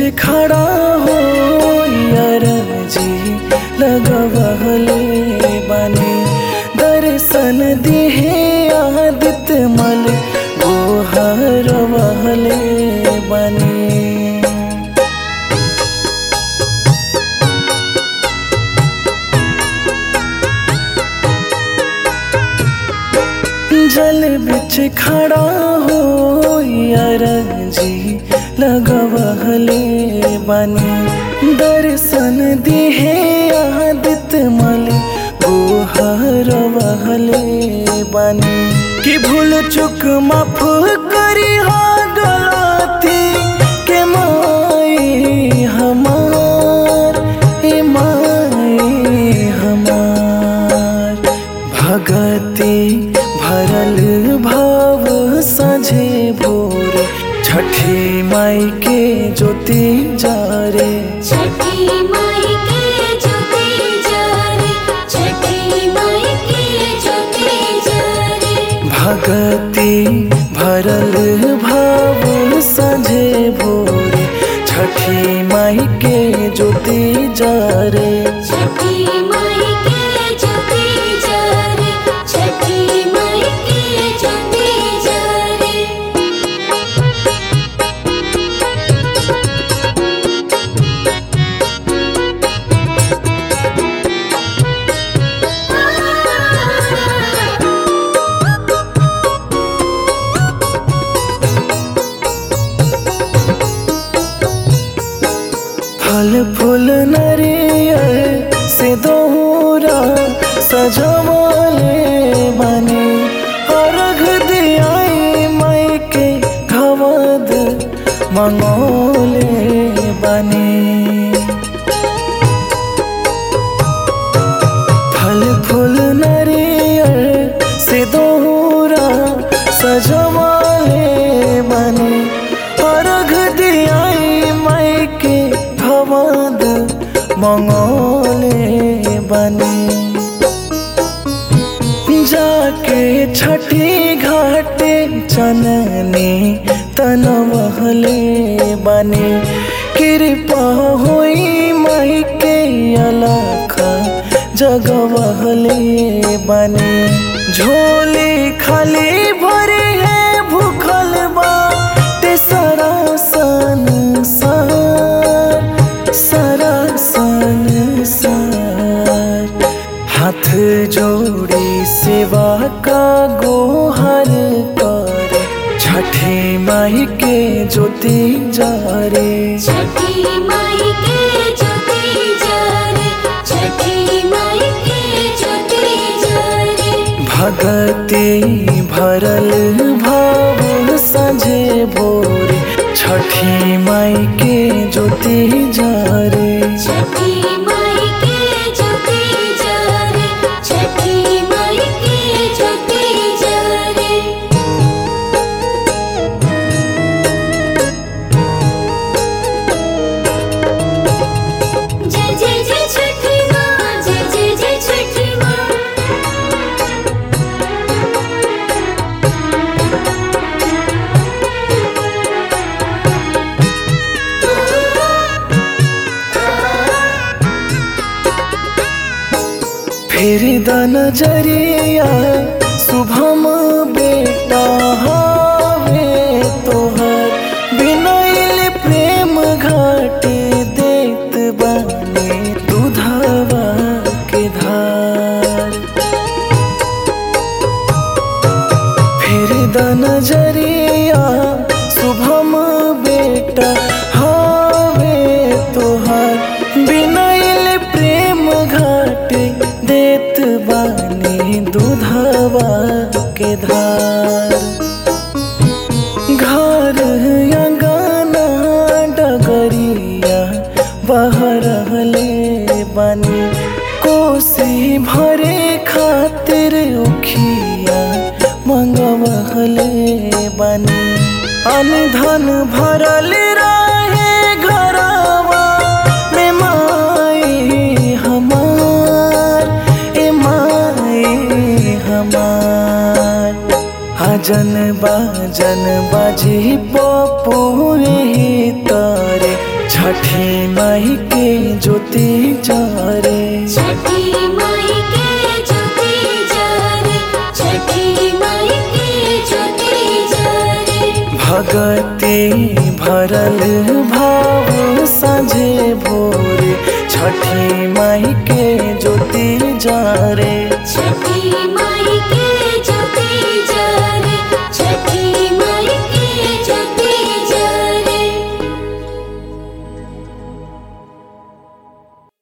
खड़ा हो यार जी लगवहले बने दर्शन दिहे आदित मल गोहर वहले बने जल बिच खड़ा हो यार जी लगवहले बनी दर्शन दिहे आदित मल गोहर वहले बनी कि भूल चुक माफ करी हो गलती के माई हमार ए माई हमार भगती भरल भाव सझे भोर छठी माई के ज्योति जारे छठी माई के ज्योति जारे छठी माई के ज्योति जारे भगती भरल भाव सझे भोर छठी माई के ज्योति जारे छठी माई के ज्योति जारे छठी माई के ज्योति जारे फल फूल नरियर से दोहरा सजवाले बने अर्घ दियाई माई के घवद मंगोले बने फल फूल नरियर से दोहरा सजवाले बने अर्घ दियाई माई के भवद मंगोले बने जाके छठी घाटे चनने तनवहले बने कृपा होई माई के अलख जगवहले बने झोली खाली भरी है भूखल बाटे सारा संसार सारा संसार हाथ जोड़ी सेवा का गोहर कर छठी माई के ज्योति जारे छठी माई के ज्योति जारे छठी माई के ज्योति जारे भगती भरल भाव सजे भोर छठी माई के ज्योति जारे छठी माई के ज्योति जारे छठी माई के ज्योति जारे जय जय जय छठी माँ जय जय जय छठी माँ फिर द नजरिया शुभम बेटा हावे तोहर बिनैल प्रेम घाट देत बने दुधवा के धार फिर द नजरिया शुभम बेटा हावे तोहार बिनैल प्रेम घाट देत बानी दूधवा के धार घर अंगना डगरिया बहरहले बनी कोसी भरे खातिर उखिया मंगवहले बनी अनधन भरल रहे घरवा में माई हमार ए माई हमार अजन बाजन बाजी पपुए तारे छठी माई के ज्योति जरे छठी माई के ज्योति जरे छठी माई के ज्योति जरे भगति भरल भाव साँझे भोरे छठी माई के ज्योति जरे